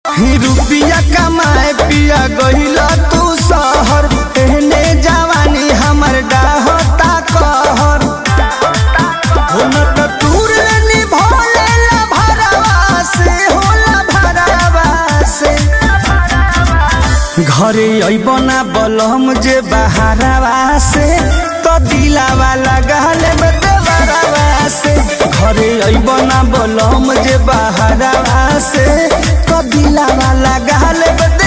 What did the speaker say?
ही रुपिया कमाए पिया गहिला तू शहर एहने जवानी हमर डाहता कहर हो न त तूर निभोले ला भरवा से होला भरवा से घरे अइब ना बलम जे बहारवा से तो दिलावा लगाले बेदवरवा से घरे अइब ना बलम जे बहारवा से तो दिलावा लगाले बेदवरवा